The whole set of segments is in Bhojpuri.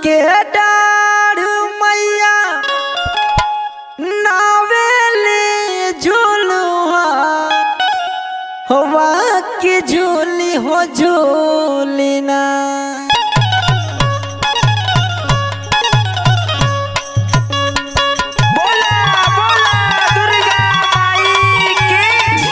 के डाढ़ मैया नावेली झूलुआ हवा की झूली हो झूली ना बोला बोला दुर्गा माई की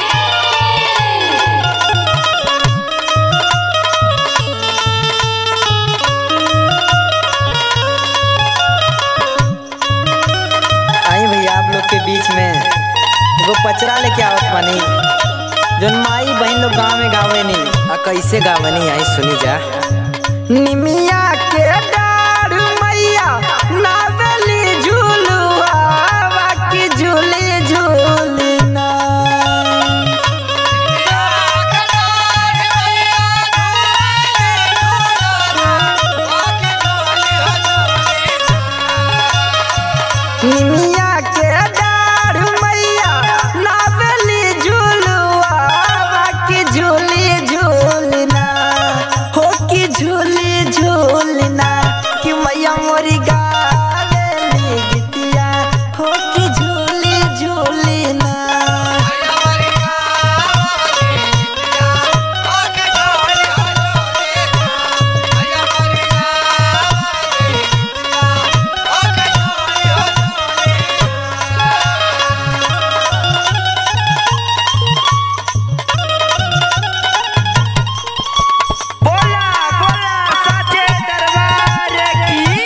आई भैया आप लोग के बीच में एगो पचरा लेके आवत बानी जोन माई बहन लोग गाँव में गावे नी आ कैसे गावे नी आई सुनी जा निमिया के डाढ़ मैया नावेली झूलुआ बाकी झूली झूली ना निमिया के डाढ़ मैया नावेली झूलुआ बाकी झूली झूलना हो कि झूली झूलना कि मैया मोरी गावेली गीतिया हो कि झूली झूलना बोला बोला साचे दरबार की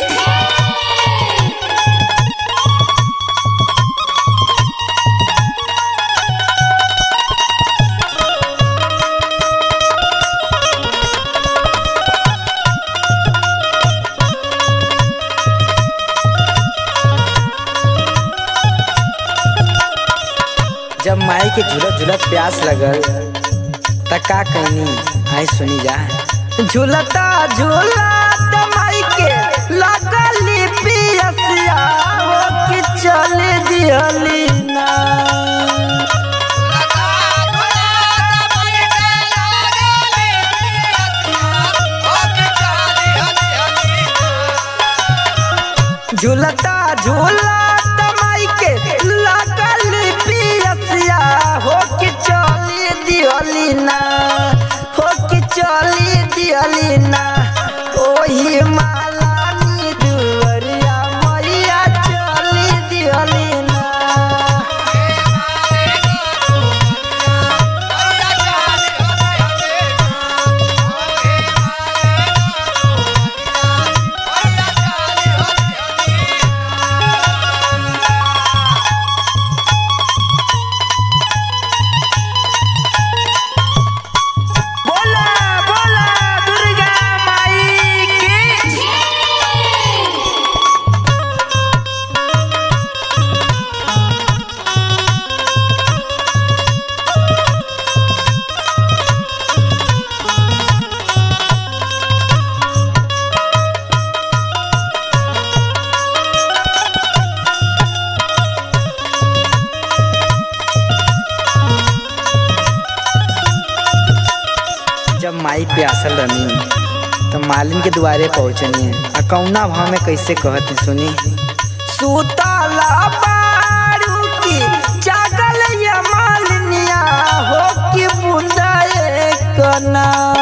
जब माई के झूलत झूलत प्यास लगल त का कहनी आई सुनी जा झूलता झूलत माई के लगली पियसिया हो कि चल दिहली ना झूलता झूलत माई के लगली पियसिया हो कि चली दिहली ना हो कि चली दिहली ना ओही माला नी दुवरिया मैया चली दिहली ना बोला बोला दुर्गा माई की जब माई पे असल रनी तो मालिन के दुआरे पहुंचनी है आ कौना भाव में कैसे कहती सुनी सुतला बारू की जागल या मालिनिया हो कि बूंदा कना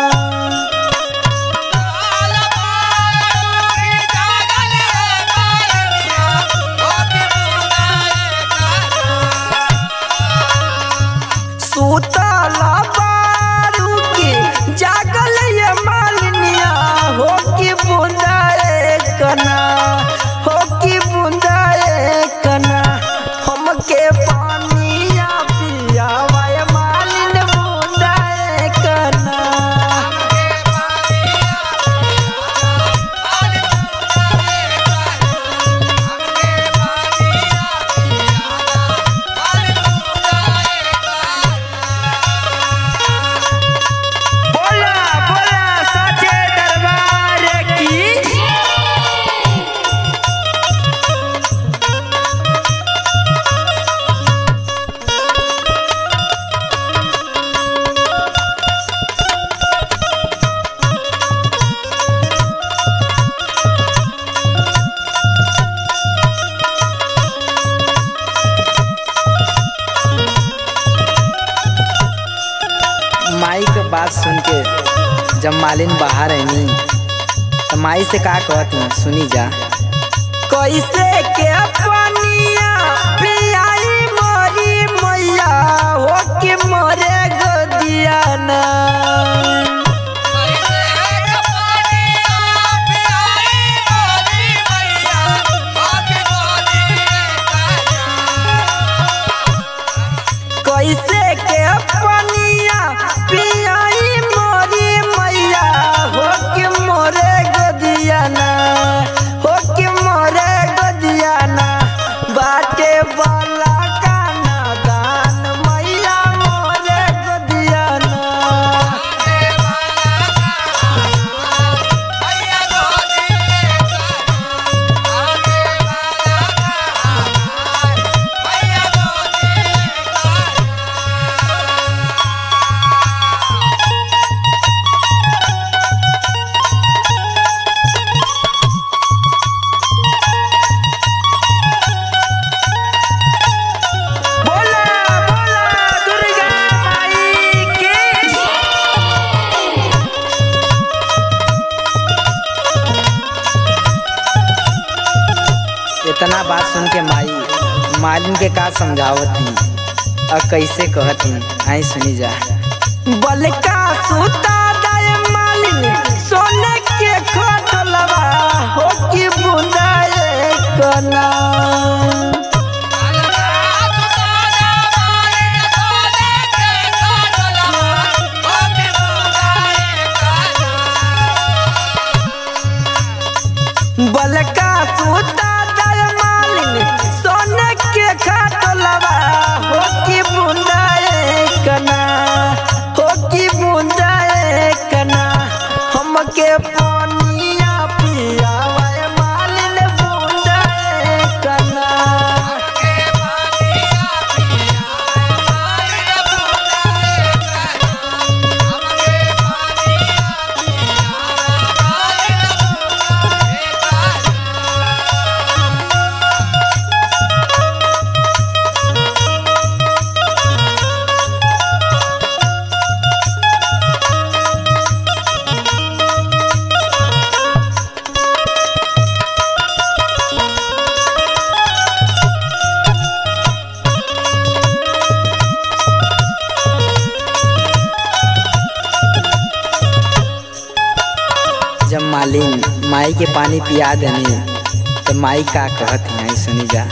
सुतला बारू की जागल या मालिनिया हो कि बूंदा कना हो कि बूंदा कना हमके पानिया पिया वाय मालिन बूंदा कना सुन के जब मालिन बाहर आईनी तो माई से का कहती सुनी जा कैसे के पनिया पियाई मोरी मैया हो के मोरे गदिया ना कैसे के पनिया पियाई मोरी मैया हो के मोरे गदियाना हो के मोरे गदियाना बाटे वाला काना दान मैया मोरे गदियाना बोला बोला दुर्गा माई की इतना बात सुन के माई मालिन के का समझावत ही और कैसे कहत ही आई सुनी जा बलका सूता दय मालिन सोने के खटलवा हो की बूंदा कना बलका सूता दय मालिन सोने के खटलवा हो की बूंदा कना हो की बूंदा कना हमके पानिया पियावा मालिन बूंदा कना जब मालिन माई के पानी पिया देनी तो माई का कहत है सुनी जा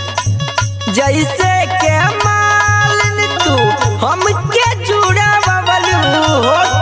जैसे के मालिन तू हमके जुड़ा बबलू हो